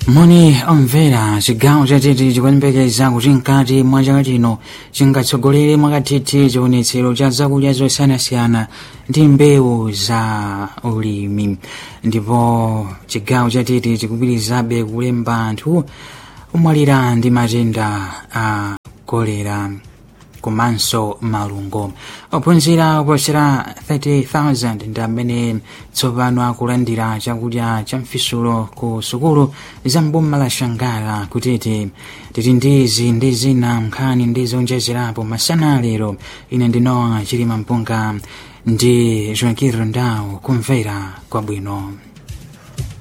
moni omvera chigawo chatete chikuyembekeza kuti mkati mwa chaka chino chingatsogolere mwakathithi chionetsero cha zakudya zosiyanasiyana ndi mbewu za ulimi ndipo chigawo chatete chikupitirizabe kulemba anthu omwalira ndi matenda a kolera komanso malungo ophunzira oposera 30,000 ndi amene tsopano akulandira chakudya cha mfisulo ku sukulu za mboma la shangala kutete titi ndizi ndi zina nkhani ndi zonjezerapo masana lero ine ndinowa chilima mpunga ndi joaquin rondao kumvera kwabwino